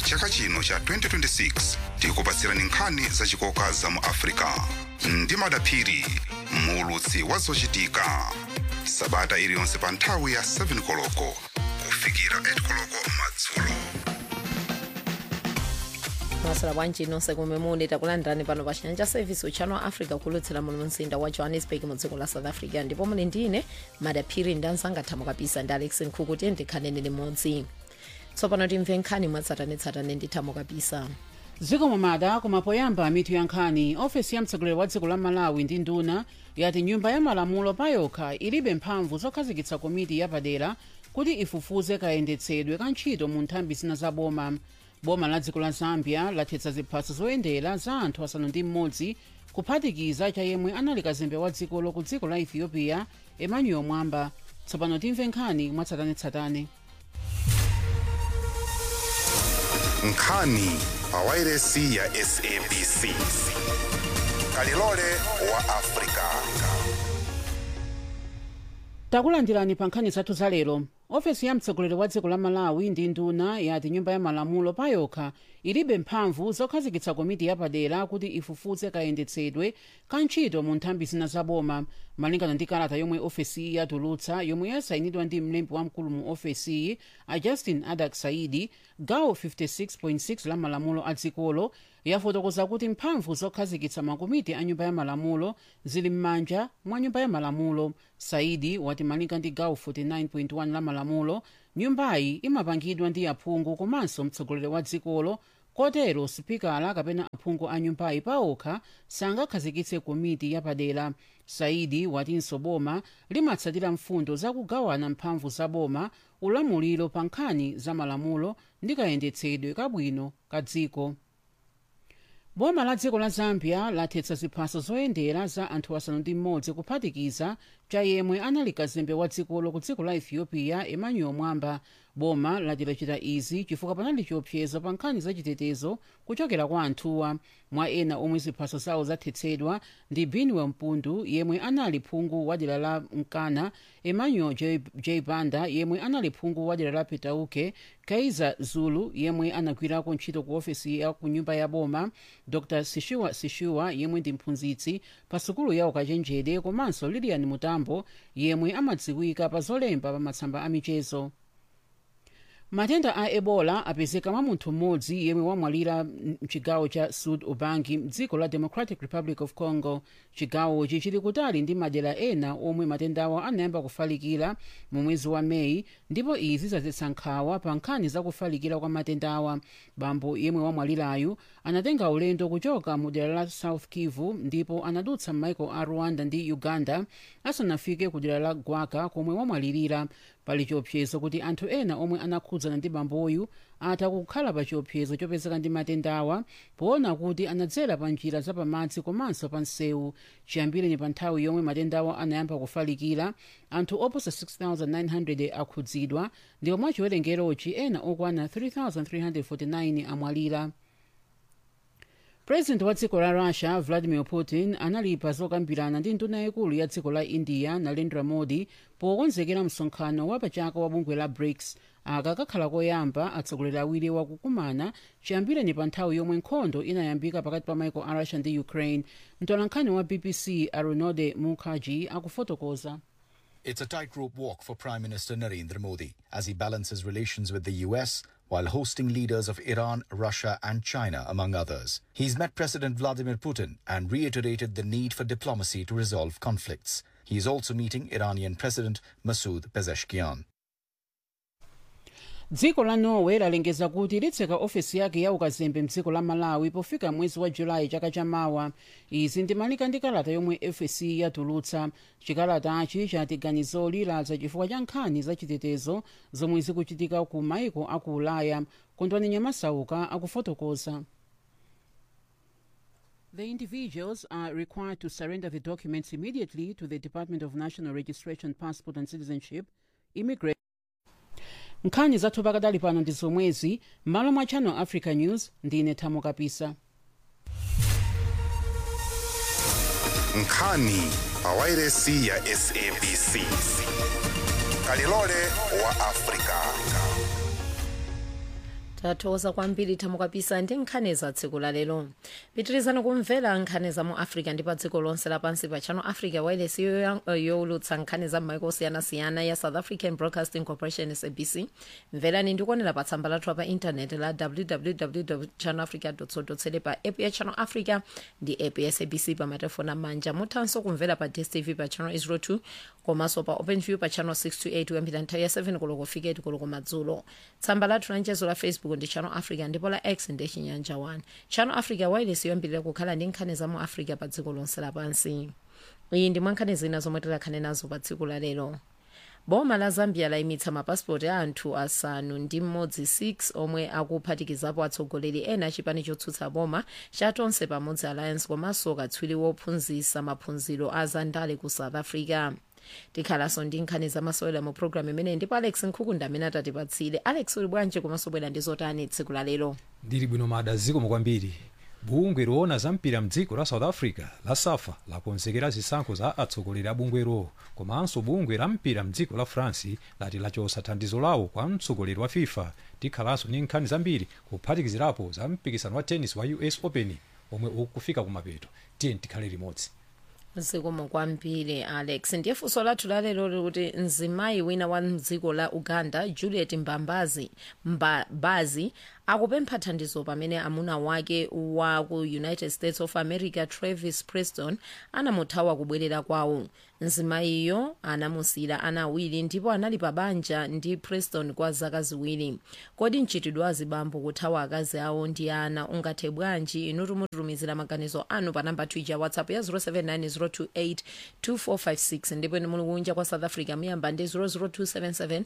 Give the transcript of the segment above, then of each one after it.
chaka chino cha 2026 tikupatsirani nkhani zachikoka za mu africa ndi madaphiri muulutsi wa zochitika sabata iliyonse pa nthawi ya 7 koloko kufikira 8 koloko madzulo masala bwanji nonse kumwe muli takulandirani pano pa chinyanja service uchano wa africa kulutsira muno mu mzinda wa johannesburg mu dziko la south africa ndipo muli ndine madaphiri ndi anzanga thamo kapisa ndi alex nkhuku tiye ndikhanene limodzi tsopano timve nkhani mwatsatanetsatane ndi thamo kapisa dziko mumada koma poyamba mitu ya nkhani ofesi ya mtsogoleri wa dziko la malawi ndi nduna yati nyumba ya malamulo payokha ilibe mphamvu zokhazikitsa komiti yapadera kuti ifufuze kayendetsedwe ka ntchito mu nthambi zina za boma boma la dziko la zambia lathetsa ziphaso zoyendera za anthu asanu ndi mmodzi kuphatikiza cha yemwe anali kazembe wa dzikolo ku dziko la ethiopia emmanuel mwamba tsopano timve nkhani mwatsatanetsatane nkhani pa wairesi ya sabc kalilole wa africa takulandirani pa nkhani zathu za lero ofesi ya mtsogoleri wa dziko la malawi ndi nduna yati nyumba ya malamulo payokha ilibe mphamvu zokhazikitsa komiti yapadera kuti ifufuze kayendetsedwe ka ntchito mu nthambi zina za boma malingana ndi kalata yomwe ofesiyi yatulutsa yomwe yasayinidwa ndi mlembi wamkulu mu ofesiyi a justin adak saidi gawo 56.6 la malamulo a dzikolo yafotokoza kuti mphamvu zokhazikitsa makomiti a nyumba ya malamulo zili m'manja mwa nyumba ya malamulo saidi wati malinga ndi gawo 49.1 la malamulo nyumbayi imapangidwa ndi aphungu komanso mtsogoleri wa dzikolo kotero sipikala kapena aphungu a nyumbayi paokha sangakhazikitse komiti yapadera saidi watinso boma limatsatira mfundo zakugawana mphamvu za boma ulamuliro pa nkhani za malamulo ndi kayendetsedwe kabwino ka dziko boma la dziko la zambia lathetsa ziphaso zoyendera za anthu asanu ndi mmodzi kuphatikiza cha yemwe anali kazembe wa dzikolo ku dziko la ethiopia emmanuel mwamba boma lati lachita izi chifukwa panali chiopsezo pa nkhani zachitetezo kuchokera kwa anthuwa mwa ena omwe ziphaso zawo zathetsedwa ndi binwel mpundu yemwe anali phungu wa dera la mkana emmanuel j, j banda yemwe anali phungu wa dera la petauke kaiza zulu yemwe anagwirako ntchito ku ofesi ya ku nyumba ya boma dr sishiwa sishiwa yemwe ndi mphunzitsi pa sukulu ya ukachenjede komanso lilian mutambo yemwe amadziwika pa zolemba pa matsamba a michezo matenda a ebola apezeka mwa munthu mmodzi yemwe wamwalira mchigawo cha sud ubangi mdziko la democratic republic of congo chigawochi chili kutali ndi madera ena omwe matendawo anayamba kufalikira mu mwezi wa meyi ndipo izi zadzetsa nkhawa pa nkhani za kufalikira kwa matendawa bambo yemwe wamwalirayu anatenga ulendo kuchoka mu dera la south kivu ndipo anadutsa m'maiko a rwanda ndi uganda asanafike ku dera la gwaka komwe wamwalirira pali chiopsezo kuti anthu ena omwe anakhudzana ndi bamboyu atha kukhala pa chiopsezo chopezeka ndi matendawa poona kuti anadzera pa njira zapamadzi komanso pa msewu chiyambireni pa nthawi yomwe matendawa anayamba kufalikira anthu oposa 6900 akhudzidwa ndipo mwa chiwerengerochi ena okwana 3349 amwalira president wa dziko la russia vladimir putin analipa zokambirana ndi nduna yaikulu ya dziko la india narendra modi pokonzekera msonkhano wa pachaka wa bungwe la brics aka kakhala koyamba atsogoleri awiri wakukumana chiyambireni pa nthawi yomwe nkhondo inayambika pakati pa maiko a russia ndi ukraine mtolankhani wa bbc arunode mukherjee akufotokoza It's a tightrope walk for Prime Minister Narendra Modi as he balances relations with the US while hosting leaders of Iran, Russia, and China, among others. He's met President Vladimir Putin and reiterated the need for diplomacy to resolve conflicts. He is also meeting Iranian President Masoud Pezeshkian. dziko la norway lalengeza kuti litseka ofesi yake ya ukazembe mdziko la malawi pofika mwezi wa julayi chaka chamawa izi ndimalika ndi kalata yomwe fsc yatulutsa chikalatachi chati ganizoli ladza chifukwa cha nkhani zachitetezo zomwe zikuchitika ku maiko aku ulaya kondwani nyamasauka akufotokoza The individuals are required to surrender the documents immediately to the Department of National Registration, Passport and Citizenship, Immigration. nkhani zathu pakadali pano ndi zomwezi m'malo mwa channel africa news ndine thamo kapisa nkhani pa wairesi ya sabc kalilole wa afrika tathokoza kwambiri thamukapisa ndi nkhani za tsiku la lero pitirizani kumvera nkhani za mu africa ndi pa dziko lonse lapansi pa channel africa wireless yowulutsa nkhani za m'maiko osiyanasiyana ya south african broadcasting corporation sabc mverani ndikuonera pa tsamba lathu pa intaneti la www channel africa co pa app ya channel africa ndi app ya sabc pa matelefoni amanja muthanso kumvera pa dstv pa channel 02 komanso pa openview pa channel 628 kuyambira nthawi ya 7 koloko kufika 8 koloko madzulo tsamba lathu la mchezo la facebook ndi channel africa ndipo la x ndi chinyanja 1 channel africa wireless yoyambirira kukhala ndi nkhani za mu africa pa dziko lonse lapansi iyi ndi mwankhani zina zomwe tikhale nazo pa tsiku la lero boma la zambia layimitsa mapasipoti a anthu asanu ndi mmodzi 6 omwe akuphatikizapo atsogoleri ena achipani chotsutsa boma cha tonse pamodzi alliance komanso katswiri wophunzitsa maphunziro a zandale ku south africa tikhalanso ndi nkhani zamasewera mu programu imeneyi ndipo alex nkhukunda amene atatipatsire alex uli bwanji komanso bwera ndi zotani tsiku la lero ndili bwino mada zikomo kwambiri bungwe loona za mpira mdziko la south africa la safa lakonzekera zisankho za atsogoleri a bungwero komanso bungwe la mpira mdziko la france lati lachotsa thandizo lawo kwa mtsogoleri wa fifa tikhalanso ndi nkhani zambiri kuphatikizirapo za mpikisano wa tennis wa us open omwe ukufika kumapeto tiye tikhale limodzi zikomo kwambiri alex ndiye funso lathu lalero likuti mzimayi wina wa mdziko la uganda juliet mbambazi mbabazi akupempha thandizo pamene amuna wake wa ku united states of america travis preston anamuthawa kubwerera kwawo mzimayiyo anamusira ana awiri ndipo anali pa banja ndi preston kwa zaka ziwiri kodi mchitidwe azibambo kuthawa akazi awo ndi ana ungathe bwanji inu tumutumizira maganizo anu pa namba twitter whatsapp ya 079 028 ndipo inu muli kunja kwa south africa muyamba ndi 00277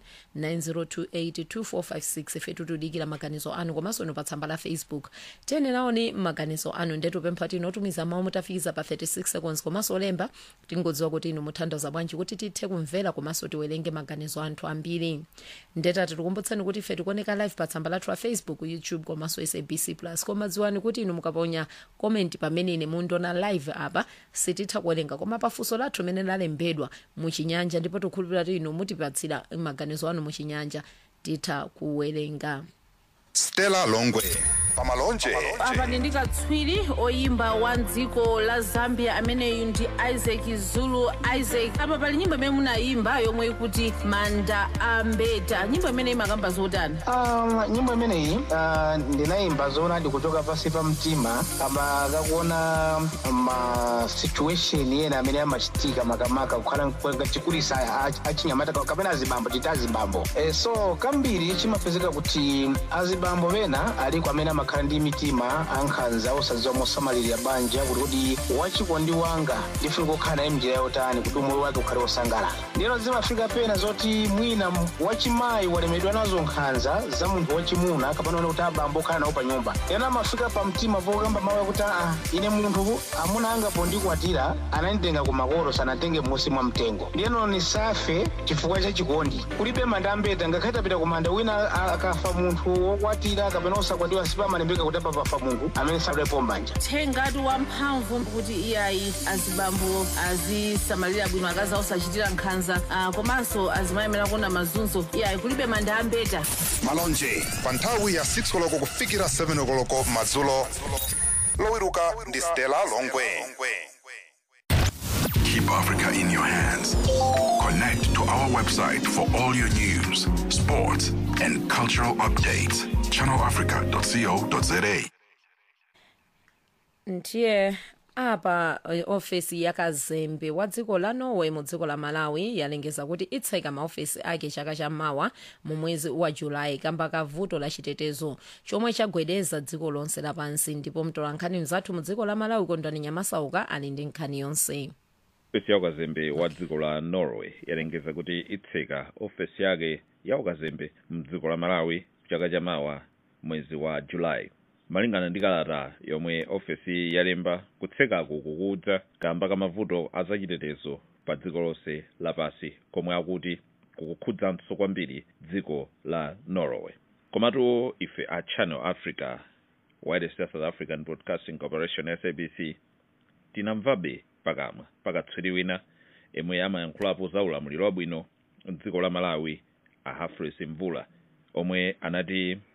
9028 2456 ife tikudikira maganizo anu komanso inu pa tsamba la facebook tiyenerani maganizo anu ndetupempha tinotumiza mawu mutafikiza pa 36 seconds komanso olemba tingodziwa kuti inu muthandiza bwanji kuti tithe kumvera komanso tiwerenge maganizo anthu ambiri ndetati tikumbutseni kuti ife tikuoneka live pa tsamba lathu la facebook youtube komanso sabc plus koma dziwani kuti inu mukaponya comment pamene ine mundiona live apa sititha kuwerenga koma pafunso lathu limene lalembedwa muchinyanja ndipo tikhulupirira kuti inu mutipatsira maganizo anu muchinyanja titha kuwerenga stella longwe pamalonje apa ndi katswiri oyimba wa dziko la zambia ameneyu ndi isaac zulu isaac apa pali nyimbo imene munayimba yomwe ikuti manda ambeta nyimbo imene imakamba zotani Um, nyimbo imeneyi uh, ndinayimba zoona ndikuchoka pasi pa mtima kama kakuona ma situation ena amene amachitika makamaka kukhala chikulisa achinyamata kapena azibambo chita azibambo e, so kambiri chimapezeka kuti azibambo pena aliko amene amakhala ndi mitima ankhanza osadziwa mosamalirira banja kuti kuti wachikondi wanga ndifuna kukhala naye mnjira yotani kuti umoyo wake ukhale wosangalala ndino zimafika pena zoti mwina wachimayi walemedwa nazo nkhanza za munthu wachimuna kapena kuti abambo okhala nawo pa nyumba ena amafika pa mtima pokamba mawu akuti aa ine munthu amuna anga pondikwatira ananditenga ku makolo sanatenge m'munsi mwa mtengo ndiyeno nisafe chifukwa cha chikondi kulibe manda ambeta ngakhale tapita ku manda wina a- akafa munthu wokwatira kapena osakwatiwa sipamalembeka kuti apa pafa munthu amene sadalepo mbanja thengatu wamphamvu kuti iyayi azibambo azisamalira bwino akazi awo osachitira nkhanza ah, komanso azimayemera kuona mazunzo iyayi kulibe manda ambeta malonje pa nthawi ya 6 koloko kufikira 7 koloko madzulo lowiruka ndi stella longwe Keep Africa in your hands. Connect to our website for all your news, sports, and cultural updates. ChannelAfrica.co.za. ndiye apa eh, ofesi yakazembe wa dziko la norway mu dziko la malawi yalengeza kuti itseka maofesi ake chaka chammawa mu mwezi wa julayi kamba ka vuto la chitetezo chomwe chagwedeza dziko lonse lapansi ndipo mtolankhani mzathu mu dziko la malawi kondwani nyamasauka ali ndi nkhani yonse ofesi ya ukazembe wa dziko la norway yalengeza kuti itseka ofesi yake ya ukazembe mdziko la malawi chaka chamawa mwezi wa julayi malingana ndi kalata yomwe ofesi yalemba kutsekaku kukudza kamba ka mavuto azachitetezo pa dziko lonse lapasi komwe akuti kukukhudzanso kwambiri dziko la norway komatu ife a channel africa wireless ya south african broadcasting corporation sabc tinamvabe pakamwa pakatswiri wina yemwe amayankhulapo za ulamuliro wabwino mdziko la malawi a hafres mvula omwe anati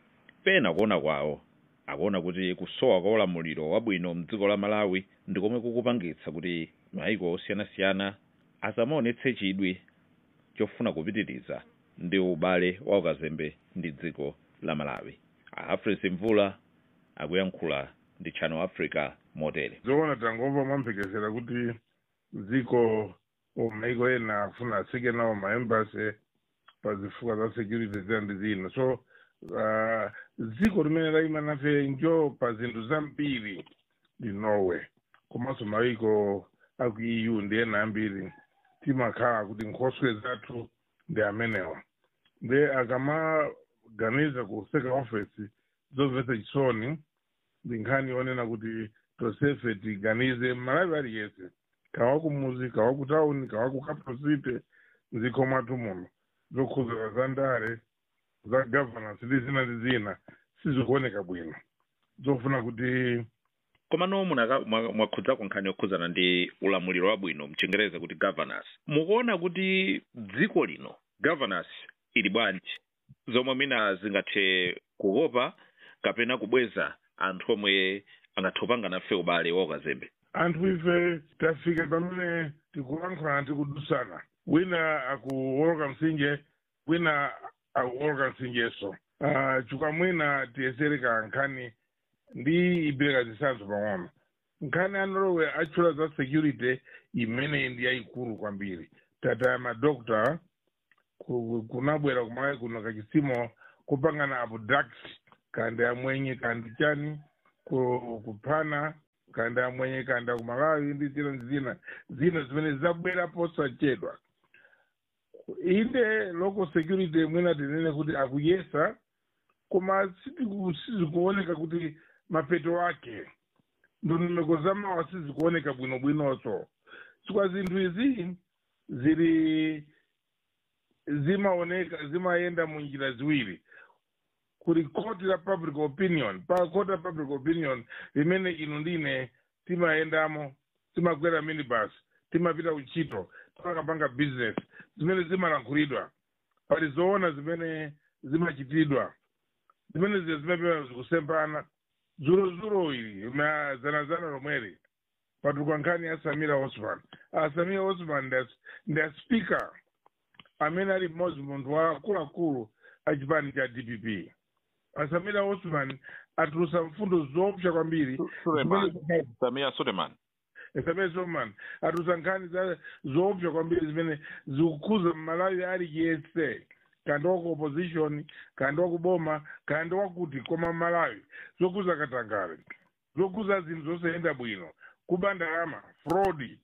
pena kuona kwawo akuona kuti kusowa kwa ulamuliro wabwino mdziko la malawi ndikomwe kukupangitsa kuti maiko osiyanasiyana asamaonetse chidwi chofuna kupitiriza ndi ubale wa ukazembe ndi dziko la malawi aafrisi mvula akuyankhula ndi channel africa motere zoona tangomva mwamphekesera kuti dziko maiko ena afuna atsike nawo maembasi pazifukwa za security zina ndi zina so uh, dziko limene layima nafe njo pa zinthu zambiri ndi norway komanso maiko aku eu ndi ena ambiri timakhala kuti nkhoswe zathu ndi amenewa nde akamaganiza ku second office zomvetsa chisoni ndi nkhani yonena kuti tosefe tiganize malawi aliyese kawa kumuzi kawa kutawuni kawa ku capital city mdziko mwathu muno zokhuzira za ndale za governance ndi zina ndi zina sizikuoneka bwino zofuna kuti komano munaka- mwa- mwakhudzako nkhani yokhudzana ndi ulamuliro wabwino mchingereza kuti governance mukuona kuti dziko lino governance ili bwanji zomwe mina zingathe kukopa kapena kubweza anthu omwe angathopanga nafe ubale wa ukazembe anthu ife tafika pamene tikulankhulana tikudusana wina akuwoloka mtsinje wina akuwoloka mtsinjeso uh, chifukwa mwina tiyesereka nkhani ndi ibereka zitsanzo pang'ono nkhani ya norway atchula za security imene ndi yayikulu kwambiri tataya madokta ku- kunabwera kumalawi kuno kachitsimo kupangana abduct kandi amwenye kandi chani ku- kuphana kandi amwenye kandi akumalawi ndi zina ndi zina zina zimene zabwera posachedwa inde local security mwina tinene kuti akuyesa koma sitiku- sizikuoneka kuti mapeto ake ndondomeko zamawa sizikuoneka bwinobwinonso chifukwa zinthu izi zili zimaoneka zimayenda mu njira ziwiri kuli koti la public opinion pa koti la public opinion limene inu ndine timayendamo timakwera minibus timapita uchito timakapanga business zimene zimalankhulidwa pali zoona zimene zimachitidwa zimene ziya zimapita zikusempana zulozulo ili na zanazana lomweli patuka nkhani ya samira osman ah, samira osman ndi as- ndi aspika amene ali mmodzi munthu wa akuluakulu a chipani cha dpp asamira osman atulusa mfundo zoopsa kwambiri zimene- samia suleman samira osman atulusa nkhani za zoopsa kwambiri zimene zikukhuza mmalawi aliyense kandi waku opposition kandi wakuboma kandi wakuti koma mmalawi zokhuza katangale zokhuza zinthu zosayenda bwino kuba ndalama fraud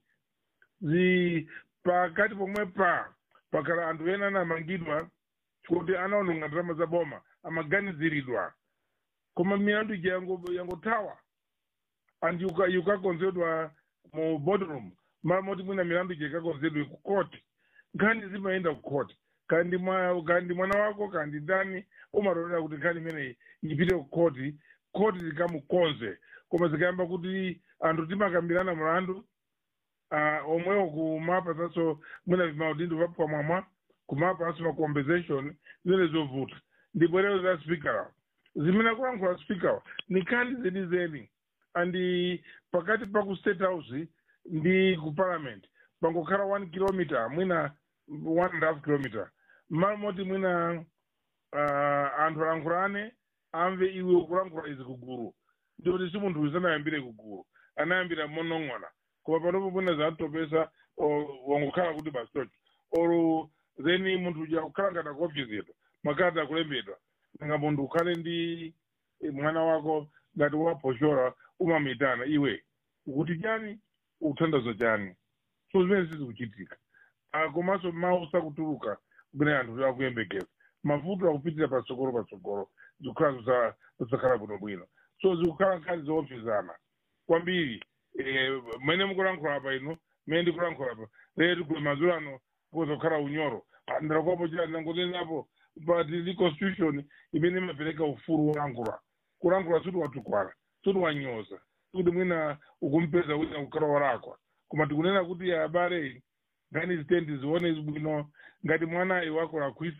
zi pakati pomwe pa pakhala anthu ena anamangidwa kuti anaononga ndalama za boma amaganiziridwa koma milandu ija yango- yangothawa and yuka- yukakonzedwa mu boardroom mara moti mwina milandu ija ikakonzedwe ku court nkhani zimayenda ku court kandi mwa kandi mwana wako kandi ndani umatolera kuti nkhani imeneyi ipite ku court court zikamukonze koma zikayamba kuti anthu timakambirana mlandu uh, omwewo kumapatsanso mwina vimaudindo vapamwamwa kumapanso ma compensation zimene zovuta ndipo lero za speaker zimene akulankhula speaker ni nkhani zenizeni andi pakati pa ku state house ndi ku parliament pangokhala one kilometer mwina one and a half kilometer mmalo moti mwina uh, anthu alankhulane amve iwe ukulankhula izi kugulu ndikuti si munthu uyu sanayambire kugulu anayambira monong'ona koma panopo mwina zatopesa wangokhala kuti bastochi or then munthu uja kukhala ngati akuopsezedwa makalata akulembedwa nanga munthu ukhale ndi eh, mwana wako ngati waposhora umamitana iwe ukuti chani ukuthandazo chani so zimene sizikuchitika Ah, komanso mawu sakutuluka kumene anthu akuyembekeza mavuto akupitira patsogolo patsogolo zikukhala zosakhala bwinobwino so zikukhala nkhani zoopsezana kwambiri eh, mmene mukulankhula apa ino mmene ndikulankhula apa lero kuli madzulo ano kuzokhala unyoro ndakwapo chani nangotenapo but the constitution imene imapereka ufulu wolankhula kulankhula suti watukwala suti wanyoza kuti mwina ukumpeza wina kukhala walakwa koma tikunena kuti abale nkhani zitendi zione bwino ngati mwana iwako lakhwisa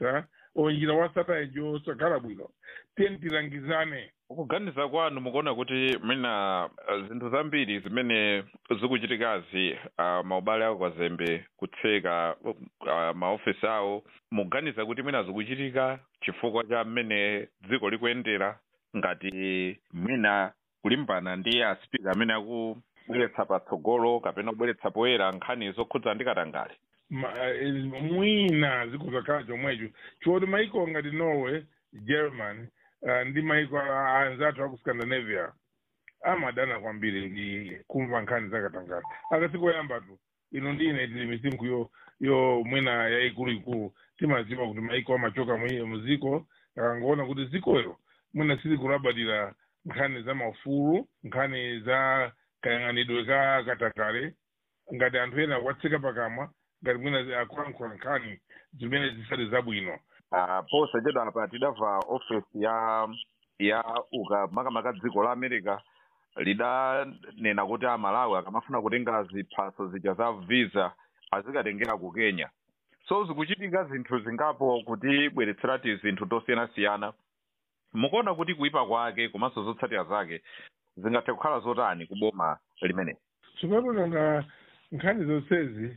onjira wasatayijo sakhala bwino tiyeni tilangizane kuganiza kwanu mukuona kuti mina uh, zinthu zambiri zimene zikuchitikazi uh, maubale ako kwazembe kutseka uh, maofesi awo mukuganiza kuti mwina zikuchitika chifukwa cha mmene dziko likuyendera ngati mwina kulimbana ndi aspika amene akubweretsa patsogolo kapena kubweretsa poyera nkhani zokhudza ndi katangale Ma- eh, mwina zikuzakhala chomwecho choti maiko ngati norway german uh, ndi maiko a- anzathu aku scandinavia amadana kwambiri ndi kumva nkhani zakatangale akasikoyamba tu ino ndine tili misinkhu yo yo mwina yayikuluikulu timaziwa kuti maiko amachoka mwi- muziko akangoona kuti zikolo mwina silikulabadira nkhani za maufulu nkhani za kayang'anidwe ka katangale ngati anthu ena akuwatseka pakamwa ngati mwina akulankhula nkhani zimene zisali zabwino uh, posachedwa apa tidamva ofesi ya ya uka makamaka dziko la america lidanena kuti amalawi akamafuna kutenga ziphaso zija za visa azikatengera ku kenya so zikuchitika zinthu zingapo kutibweretserati zinthu tosiyanasiyana mukuona kuti kuipa kwake komanso zotsatira zake zingathe kukhala zotani ku boma limene tsopano nkhani zonsezi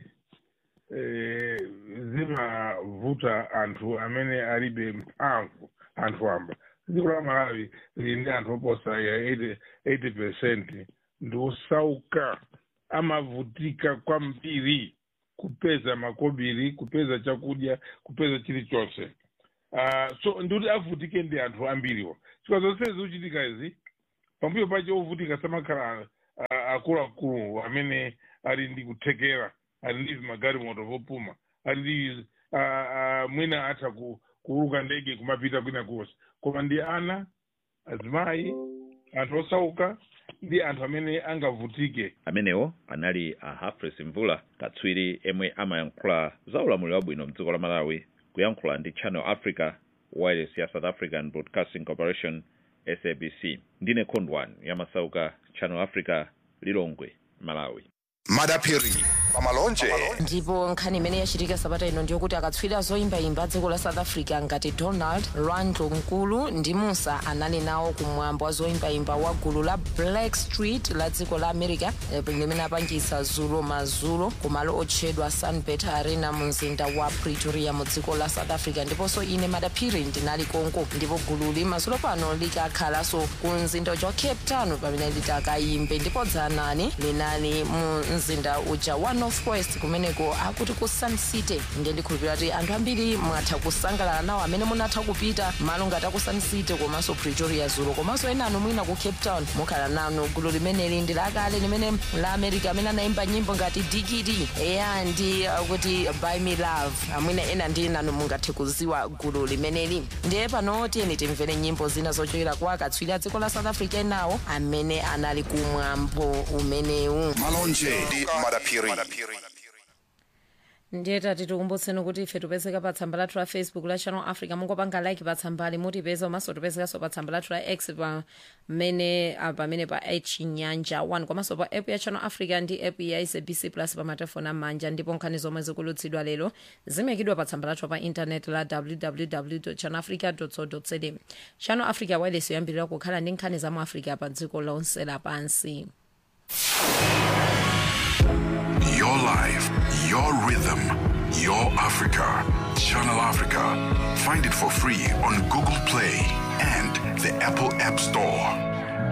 eh, zimavuta anthu amene alibe mphamvu anthu amba dziko la malawi lili ndi anthu oposa ya 80 80 percent ndi osauka amavutika kwambiri kupeza makobiri kupeza chakudya kupeza chilichonse uh, so ndikuti avutike ndi anthu ambiriwo chifukwa zonsezi zikuchitika izi pambuyo pache ovutika samakhala uh, akuluakulu amene ali ndi kuthekera ali ndi magalimoto vopuma ali ndi uh, uh, mwina atha ku, kuuluka ndege kumapita kwina kuwose koma ndi ana azimayi anthu osauka ndi anthu amene angavutike amenewo anali a hafres mvula katswiri emwe amayankhula za ulamuliro wabwino mdziko la malawi kuyankhula ndi channel africa wireless ya south african broadcasting corporation sabc ndine khondwani yamasauka channel africa lilongwe malawi madapiri pamalonje ndipo nkhani imene yachitika sabata ino ndiyokuti akatswiri zoyimbayimba dziko la south africa ngati donald randlo nkulu ndi musa anali nawo kumwambo wa zoyimbayimba wa gulu la black street la dziko la america eh, limene apangisa zulo mazulo kumalo otchedwa sunbet arena mu mzinda wa pretoria mu dziko la south africa ndiponso ine madaphiri ndinali konko ndipo gululi mazulo pano likakhalanso ku mzinda uja wa cape town pamene litakayimbe ndipo dzanani linali mu mzinda uja wa northwest kumeneko akuti ku sun city ndiye ndikhulupirira kuti anthu ambiri mwatha kusangalala nawo amene munatha kupita malo ngati aku sun city komanso pretoria zulo komanso ena anu mwina ku cape town mukhala nanu gulu limeneli ndi lakale limene la america amene anayimba nyimbo ngati digidi eya ndi uh, kuti by me love amwina ena ndi nanu mungathe kuziwa gulu limeneli ndiye pano tiyeni timvere nyimbo zina zochokera kwa akatswiri a dziko la south africa enawo amene anali kumwambo umenewu malonje ndi madapiri ndiye tati tikumbutseni kuti ife tipezeka pa tsamba lathu la facebook la channel africa mungopanga like pa tsambali mutipeza komanso tipezekanso pa tsamba lathu la x pamene ah, pamene pa chinyanja 1 komanso pa app ya channel africa ndi app ya sabc plus pa matelefoni amanja ndipo nkhani zomwe zikulutsidwa lero zimekidwa pa tsamba lathu pa intaneti la www channel africa co za channel africa wireless yoyambirira kukhala ndi nkhani za mu africa pa dziko lonse lapansi Your life, your rhythm, your Africa. Channel Africa. Find it for free on Google Play and the Apple App Store.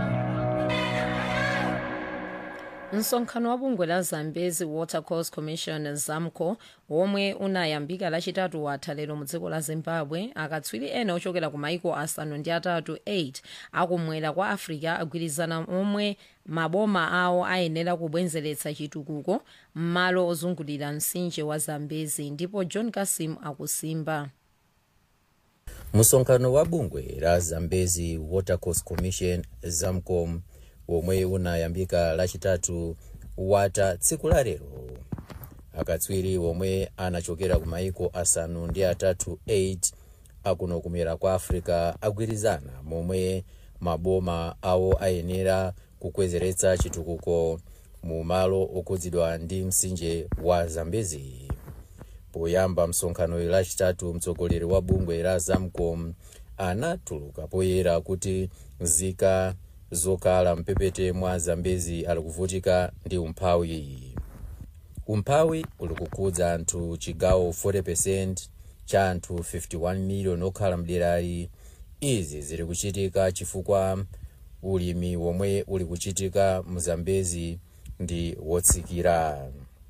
msonkhano wa bungwe la zambezi water course commission zamco womwe unayambika lachitatu watha lero mu dziko la zimbabwe akatswiri ena ochokera ku maiko asanu ndi atatu 8 akumwera kwa africa agwirizana omwe maboma awo ayenera kubwezeretsa chitukuko m'malo ozungulira mtsinje wa zambezi ndipo john kasim akusimba msonkhano wa bungwe la zambezi watercourse commission zamcom womwe unayambika lachitatu watha tsiku la lero akatswiri womwe anachokera ku maiko asanu ndi atatu 8 akuno kumwera kwa africa agwirizana momwe maboma awo ayenera kukwezeretsa chitukuko mu malo okhudzidwa ndi mtsinje wa zambezi poyamba msonkhano lachitatu mtsogoleri wa bungwe la zamcom anatuluka poyera kuti nzika zokhala mpepete mwa zambezi ali kuvutika ndi umphawi umphawi uli kukhudza anthu chigawo 40 cha anthu 51 miliyoni okhala mderali izi zili kuchitika chifukwa ulimi womwe uli kuchitika mzambezi ndi wotsikira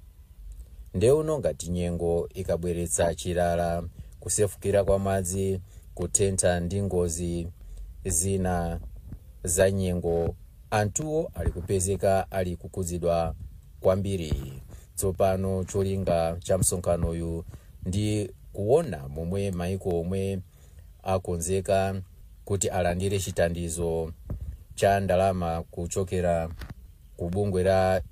ndeuno ngati nyengo ikabweretsa chilala kusefukira kwa madzi kutentha ndi ngozi zina za nyengo anthuwo ali kupezeka ali kukhudzidwa kwambiri tsopano cholinga cha msonkhanoyu ndi kuona momwe maiko omwe akonzeka kuti alandire chithandizo cha ndalama kuchokera ku bungwe la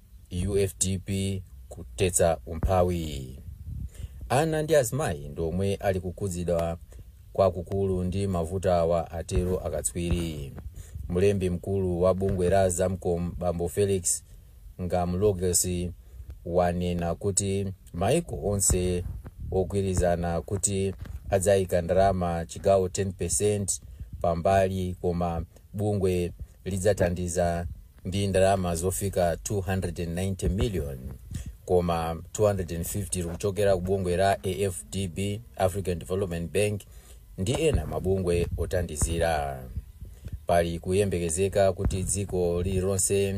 ufdp kutetsa umphawi ana ndi azimayi ndomwe ali kukhudzidwa kwakukulu ndi mavuto awa atero akatswiri mlembi mkulu wa bungwe la zamcom bambo felix ngamlogesi wanena kuti maiko onse ogwirizana kuti adzayika ndalama chigawo 10 pambali koma bungwe lidzathandiza ndi ndalama zofika 290 million koma 250 likuchokera ku bungwe la afdb african development bank ndi ena mabungwe othandizira pali kuyembekezeka kuti dziko lililonse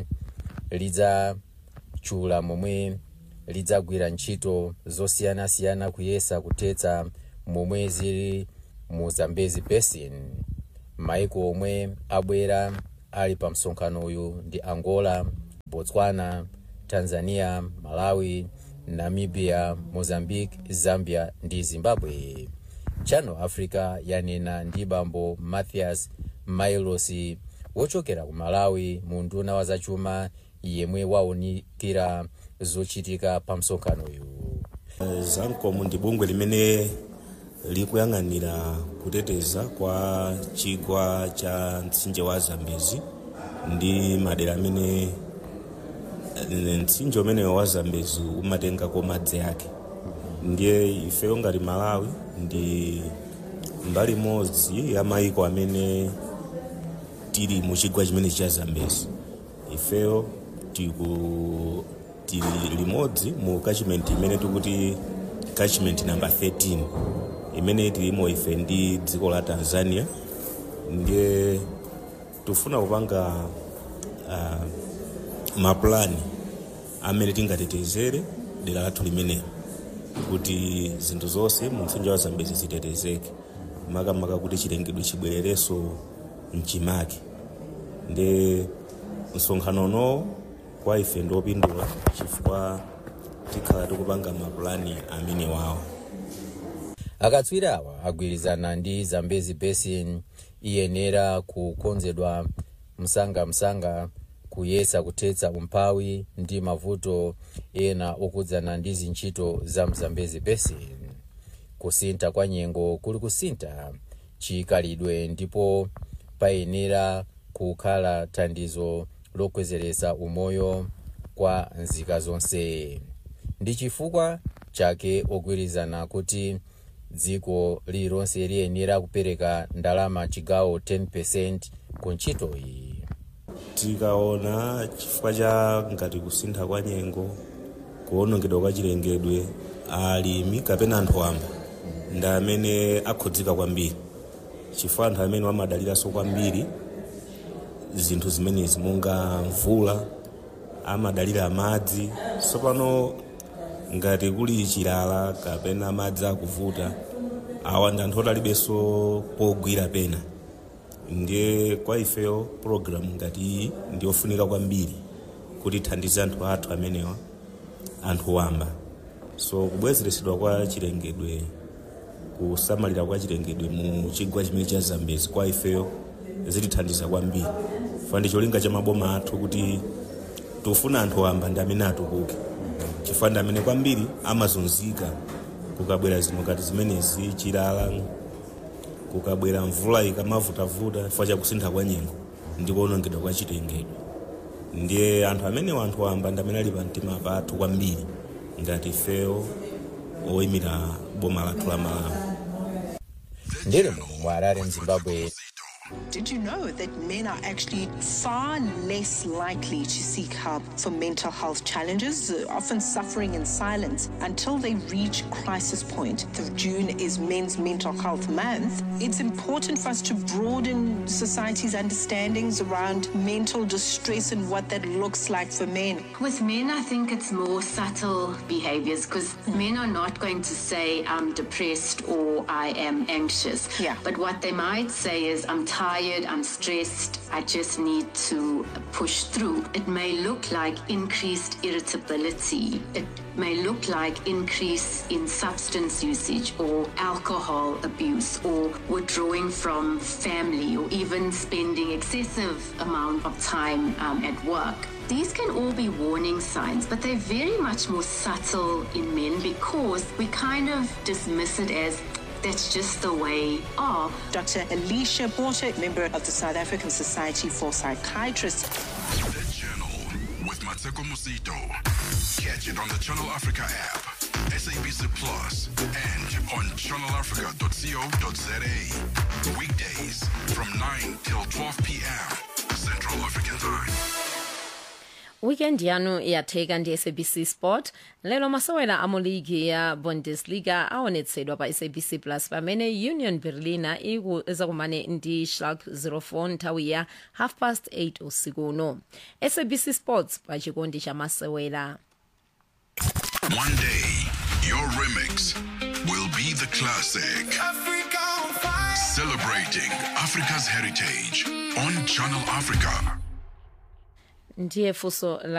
lidzatchula momwe lidzagwira ntchito zosiyanasiyana kuyesa kuthetsa momwe zili mu zambezi basin maiko omwe abwera ali pa msonkhano uyu ndi angola botswana tanzania malawi namibia mozambique zambia ndi zimbabwe channel africa yanena ndi bambo mathias mailos wochokera ku malawi mu nduna wa zachuma yemwe waunikira zochitika pa msonkhano uyu zamcom ndi bungwe limene likuyang'anira kuteteza kwa chigwa cha mtsinje wa zambezi ndi madera amene eh, mtsinje umenewo wa zambezi umatengako madzi ake ndiye ifeyo ngati malawi ndi mbali imodzi ya maiko amene tili mu chigwa chimene cha zambezi ifeyo tiku tili limodzi mu catchment imene tikuti catchment number 13 imene tilimo ife ndi dziko la tanzania ndiye tifuna kupanga uh, mapulani amene tingatetezere dera lathu limenelo kuti zinthu zonse mu mtsinje wa zambezi zitetezeke makamaka kuti chilengedwe chibwererenso mchimake ndi msonkhanono kwa ife ndiopindula chifukwa tikhala tikupanga mapulani amene wawo akatswiri awa agwirizana ndi zambezi basin iyenera kukonzedwa msangamsanga kuyesa kuthetsa umphawi ndi mavuto ena okhudzana ndi zintchito za mzambezi basin kusintha kwa nyengo kuli kusintha chikhalidwe ndipo payenera kukhala thandizo lokwezeresa umoyo kwa nzika zonse ndi chifukwa chake ogwirizana kuti dziko lililonse liyenera kupereka ndalama chigawo 10 ku ntchito iyi tikaona chifukwa cha ngati kusintha kwa nyengo kuwonongedwa kwa chilengedwe alimi kapena anthu wamba ndi amene akhudzika kwambiri chifukwa anthu amene amadaliranso kwambiri zinthu zimenezi monga mvula amadalira madzi tsopano ngati kuli chilala kapena madzi akuvuta awa ndi anthu otalibenso pogwira pena ndiye kwa ifeyo programu ngati iyi ndiyofunika kwambiri kuti ithandize anthu athu amenewa anthu wamba so kubwezeresedwa kwa chilengedwe kusamalira kwa chilengedwe mu chigwa chimene cha zambezi kwa ifeyo zitithandiza kwambiri fa ndi cholinga cha maboma athu kuti tikufuna anthu wamba ndi amene atukuke chifukwa ndi amene kwambiri amazunzika kukabwera zinthu ngati zimenezi chilala kukabwera mvula ikamavutavuta chifukwa cha kusintha kwa nyengo ndi kuwonongedwa kwa chilengedwe ndiye anthu amenewo anthu wamba ndi amene ali pa mtima pathu kwambiri ngati ifeyo oyimira boma lathu la malawi ndili mu mwarare mzimbabwe Did you know that men are actually far less likely to seek help for mental health challenges, uh, often suffering in silence until they reach crisis point? The June is Men's Mental Health Month. It's important for us to broaden society's understandings around mental distress and what that looks like for men. With men, I think it's more subtle behaviors because men are not going to say, I'm depressed or I am anxious. Yeah. But what they might say is, I'm tired, I'm stressed, I just need to push through. It may look like increased irritability. It may look like increase in substance usage or alcohol abuse or withdrawing from family or even spending excessive amount of time um, at work. These can all be warning signs, but they're very much more subtle in men because we kind of dismiss it as that's just the way of. Dr. Alicia Porter, member of the South African Society for Psychiatrists. The Journal with Mateko Musito. Catch it on the Channel Africa app, SABC Plus, and on channelafrica.co.za. Weekdays from 9 till 12 p.m. Central African Time. weekend yanu yatheka ndi sabc sport lero masewera a mu ligi ya bundesliga aonetsedwa pa sabc plus pamene union berliner iku- izakumane ndi schalke 04 nthawi ya half past 8 usiku uno sabc sports pa chikondi cha masewera One day, your remix will be the classic. Celebrating Africa's heritage on Channel Africa. ndiye funso la